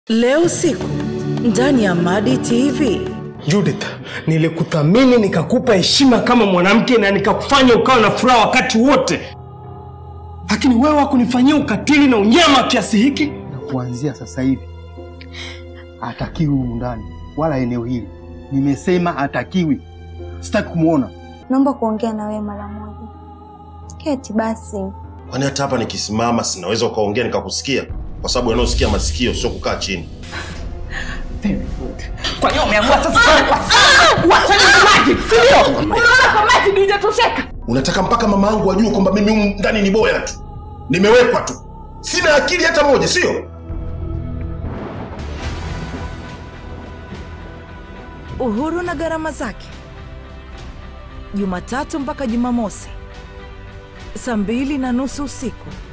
Leo usiku ndani ya Madi TV. Judith, nilikuthamini nikakupa heshima kama mwanamke na nikakufanya ukawa na furaha wakati wote, lakini wewe hakunifanyia ukatili na unyama kiasi hiki. na kuanzia sasa hivi hatakiwi humu ndani wala eneo hili. Nimesema hatakiwi, sitaki kumwona. Naomba kuongea na wewe mara moja. Keti basi. Kwani hata hapa nikisimama sinaweza ukaongea nikakusikia? Kwa sababu wanaosikia masikio sio kukaa chini. Kwa hiyo umeamua sasa kwa uachane na maji, si ndio? Unaona kwa maji ndio hujatosheka. Unataka mpaka mama yangu ajue kwamba mimi humu ndani ni boya tu, nimewekwa tu, sina akili hata moja, sio? Uhuru na gharama zake, Jumatatu mpaka Jumamosi saa mbili na nusu usiku